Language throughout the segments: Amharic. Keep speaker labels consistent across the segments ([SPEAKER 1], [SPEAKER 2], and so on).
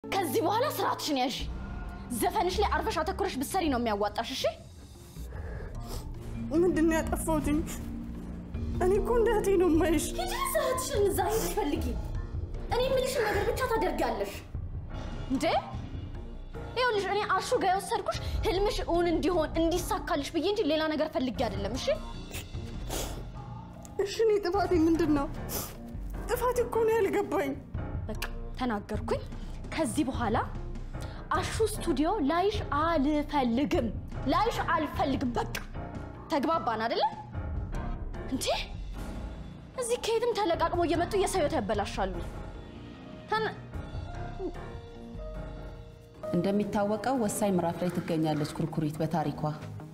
[SPEAKER 1] ከዚህ በኋላ ስርዓትሽን ያዥ። ዘፈንሽ ላይ አርፈሽ አተኩረሽ ብትሰሪ ነው የሚያዋጣሽ። እሺ
[SPEAKER 2] ምንድን ነው ያጠፋሁትኝ? እኔ እኮ እንደ እህቴ ነው የማይሽ።
[SPEAKER 1] ሂጂ ስርዓትሽን እዛ ሄደሽ ፈልጊ። እኔ የምልሽን ነገር ብቻ ታደርጊያለሽ እንዴ? ይኸውልሽ እኔ አሹ ጋር የወሰድኩሽ ህልምሽ እውን እንዲሆን እንዲሳካልሽ ብዬ እንጂ ሌላ ነገር ፈልጌ አይደለም። እሺ
[SPEAKER 2] እሺ እኔ ጥፋቴ ምንድን ነው? ጥፋቴ እኮ ነው ያልገባኝ።
[SPEAKER 1] በቃ ተናገርኩኝ። ከዚህ በኋላ አሹ ስቱዲዮ ላይሽ አልፈልግም፣ ላይሽ አልፈልግም። በቃ ተግባባን አይደለ እንዴ? እዚህ ከየትም ተለቃቅሞ እየመጡ የሰው ህይወት ያበላሻሉ። ተን-
[SPEAKER 3] እንደሚታወቀው ወሳኝ ምዕራፍ ላይ ትገኛለች ኩርኩሪት በታሪኳ።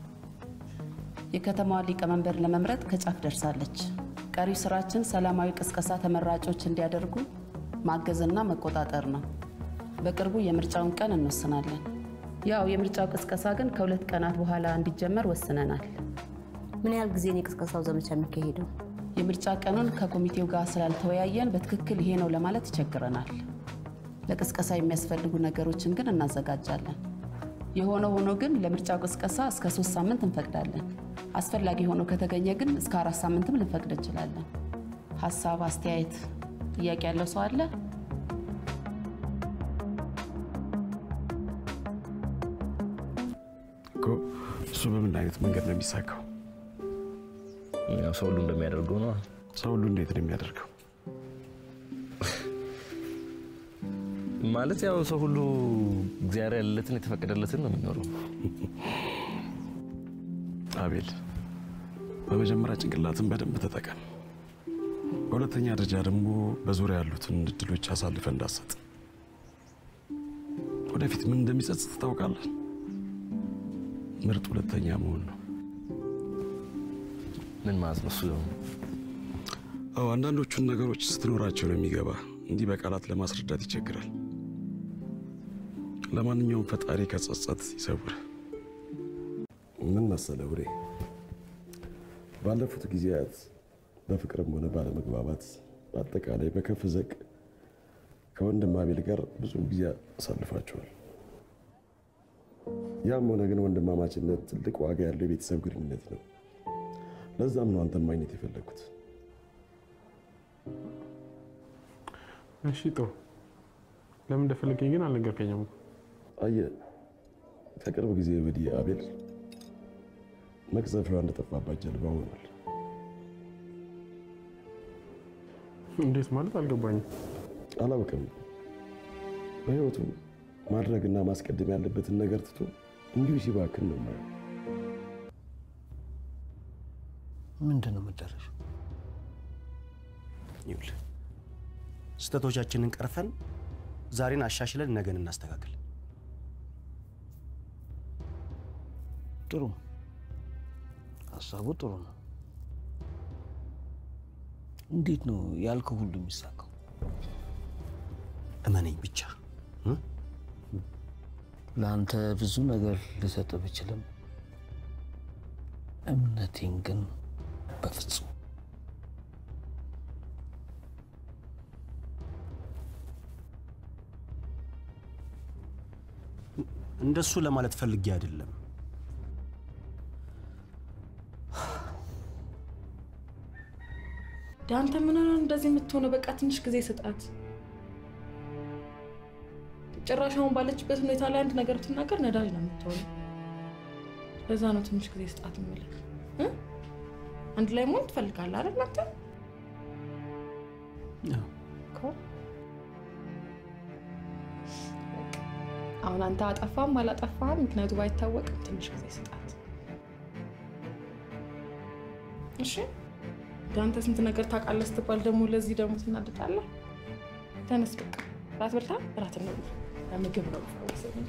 [SPEAKER 3] የከተማዋን ሊቀመንበር ለመምረጥ ከጫፍ ደርሳለች። ቀሪው ስራችን ሰላማዊ ቅስቀሳ ተመራጮች እንዲያደርጉ ማገዝና መቆጣጠር ነው። በቅርቡ የምርጫውን ቀን እንወስናለን። ያው የምርጫው ቅስቀሳ ግን ከሁለት ቀናት በኋላ እንዲጀመር ወስነናል።
[SPEAKER 4] ምን ያህል ጊዜ ነው የቅስቀሳው ዘመቻ የሚካሄደው?
[SPEAKER 3] የምርጫ ቀኑን ከኮሚቴው ጋር ስላልተወያየን በትክክል ይሄ ነው ለማለት ይቸግረናል። ለቅስቀሳ የሚያስፈልጉ ነገሮችን ግን እናዘጋጃለን። የሆነ ሆኖ ግን ለምርጫው ቅስቀሳ እስከ ሶስት ሳምንት እንፈቅዳለን። አስፈላጊ ሆኖ ከተገኘ ግን እስከ አራት ሳምንትም ልንፈቅድ እንችላለን። ሀሳብ፣ አስተያየት፣ ጥያቄ ያለው ሰው አለ?
[SPEAKER 5] እኮ እሱ በምን አይነት መንገድ ነው የሚሳካው?
[SPEAKER 6] ያው ሰው ሁሉ እንደሚያደርገው ነው።
[SPEAKER 5] ሰው ሁሉ እንዴት ነው የሚያደርገው?
[SPEAKER 6] ማለት ያው ሰው ሁሉ እግዚአብሔር ያለለትን የተፈቀደለትን ነው የሚኖረው።
[SPEAKER 5] አቤል፣ በመጀመሪያ ጭንቅላትን በደንብ ተጠቀም። በሁለተኛ ደረጃ ደግሞ በዙሪያ ያሉትን እድሎች አሳልፈ እንዳሰጥ። ወደፊት ምን እንደሚጸጽት ታውቃለህ? ምርጥ ሁለተኛ መሆን ነው።
[SPEAKER 6] ምን ማለት ነው እሱ?
[SPEAKER 5] አዎ፣ አንዳንዶቹን ነገሮች ስትኖራቸው ነው የሚገባ። እንዲህ በቃላት ለማስረዳት ይቸግራል። ለማንኛውም ፈጣሪ ከጸጸት ይሰውር። ምን መሰለ ውሬ፣ ባለፉት ጊዜያት በፍቅርም ሆነ ባለመግባባት በአጠቃላይ በከፍ ዘቅ ከወንድም አቤል ጋር ብዙ ጊዜ አሳልፋቸዋል። ያም ሆነ ግን ወንድማማችነት ትልቅ ዋጋ ያለው የቤተሰብ ግንኙነት ነው። ለዛም ነው አንተን ማግኘት የፈለግኩት።
[SPEAKER 7] እሺ ጥሩ። ለምን እንደፈለገኝ ግን አልነገርከኝም እኮ።
[SPEAKER 5] አየህ ከቅርብ ጊዜ ወዲህ አቤል መቅዘፊያዋ እንደጠፋባት ጀልባ ሆኗል።
[SPEAKER 7] እንዴት ማለት አልገባኝም።
[SPEAKER 5] አላውቅም። በህይወቱ ማድረግና ማስቀደም ያለበትን ነገር ትቶ እንዲሁ ሲባክን ነው የማየው።
[SPEAKER 8] ምንድን ነው መጨረሻው?
[SPEAKER 9] ይኸውልህ ስህተቶቻችንን ቀርፈን ዛሬን አሻሽለን ነገን እናስተካክል።
[SPEAKER 8] ጥሩ ሀሳቡ ጥሩ ነው። እንዴት ነው ያልከው ሁሉ የሚሳካው?
[SPEAKER 9] እመነኝ ብቻ እ?
[SPEAKER 8] ለአንተ ብዙ ነገር ልሰጥ ብችልም እምነቴን ግን በፍጹም
[SPEAKER 9] እንደሱ ለማለት ፈልጌ አይደለም።
[SPEAKER 2] ዳንተ ምን ሆነ እንደዚህ የምትሆነው? በቃ ትንሽ ጊዜ ስጣት። ጭራሽ አሁን ባለችበት ሁኔታ ላይ አንድ ነገር ብትናገር ነዳጅ ነው የምትሆነው። ለዛ ነው ትንሽ ጊዜ ስጣት የምልህ እ? አንድ ላይ መሆን ትፈልጋለህ አይደል አንተ? እኮ አሁን አንተ አጠፋም አላጠፋም ምክንያቱ ባይታወቅም ትንሽ ጊዜ ስጣት። እሺ ለአንተ ስንት ነገር ታውቃለህ ስትባል ደግሞ ለዚህ ደግሞ ትናደዳለህ። ተነስ በቃ ራት በልታ ራት እንብላ። ለምግብ ነው መሰለኝ።